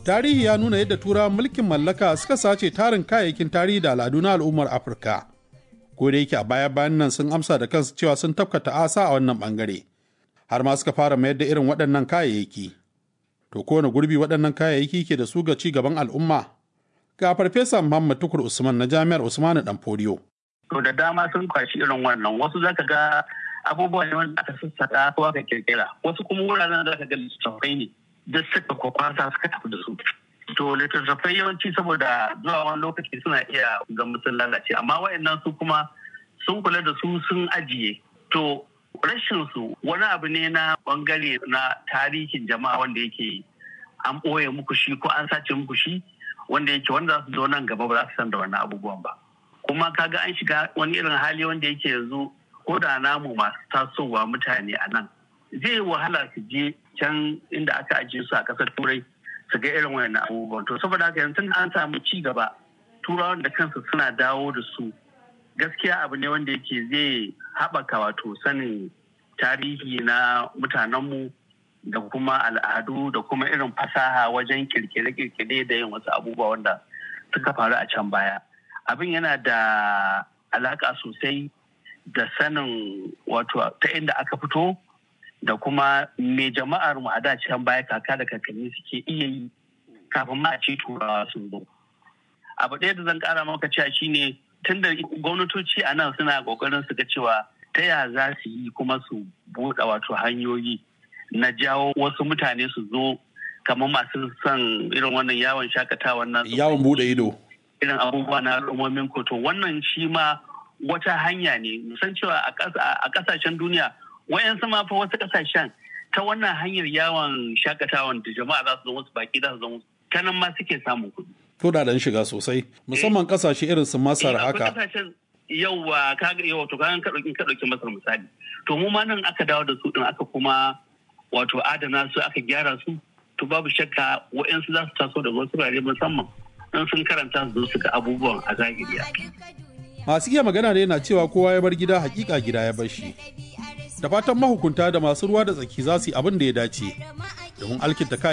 tarihi ya nuna yadda turawan mulkin mallaka suka sace tarin kayayyakin tarihi da al'adu na al'ummar afirka ko da yake a baya bayan nan sun amsa da kansu cewa sun tafka ta'asa a wannan bangare har ma suka fara mayar da irin waɗannan kayayyaki to kowane gurbi waɗannan kayayyaki ke da su ga ci gaban al'umma ga farfesa muhammad tukur usman na jami'ar usmanu dan fodiyo to da dama sun kwashi irin wannan wasu zaka ga abubuwa ne wanda aka sassaka ko aka kirkira wasu kuma wuraren da zaka ga littattafai ne duk suka kwakwasa suka tafi da su to littattafai yawanci saboda zuwa wani lokaci suna iya ga sun lalace amma wayannan su kuma sun kula da su sun ajiye to rashin su wani abu ne na bangare na tarihin jama'a wanda yake an ɓoye muku shi ko an sace muku shi wanda yake wanda za su zo nan gaba ba za su san da wannan abubuwan ba kuma kaga an shiga wani irin hali wanda yake yanzu ko da namu masu tasowa mutane a nan zai wahala su je can inda aka ajiye su a ƙasar turai su ga irin wayannan abubuwan to saboda haka yanzu an samu ci gaba turawan da kansu suna dawo da su gaskiya abu ne wanda yake zai haɓaka wato sanin tarihi na mutanenmu da kuma al'adu da kuma irin fasaha wajen kirkire-kirkire da yin wasu abubuwa wanda suka faru a can baya abin yana da alaka sosai da sanin wato ta inda aka fito da kuma me jama'ar mu a da can baya kaka da kakanni suke iya yi kafin ma a ce turawa sun zo abu ɗaya da zan ƙara maka cewa shine tun da gwamnatoci a nan suna ƙoƙarin su ga cewa ta ya za su yi kuma su buɗe wato hanyoyi na jawo wasu mutane su zo kamar masu son irin wannan yawon shakatawa nan yawon buɗe ido irin abubuwa na al'ummomin koto wannan shi ma wata hanya ne musan cewa a ƙasashen duniya wayansu ma fa wasu ƙasashen ta wannan hanyar yawon shakatawan da jama'a za su zo wasu baki za su zo ta nan ma suke samun kuɗi kudaden shiga sosai musamman kasashe irin su masar haka yauwa kaga yawa to kagan ka ka dauki masar misali to mu ma nan aka dawo da su din aka kuma wato adana su aka gyara su to babu shakka wa'yansu za su taso da wasu rare musamman in sun karanta su su ga abubuwan a zahiri masu iya magana da yana cewa kowa ya bar gida hakika gida ya bar shi da fatan mahukunta da masu ruwa da tsaki za su yi abin da ya dace domin alkinta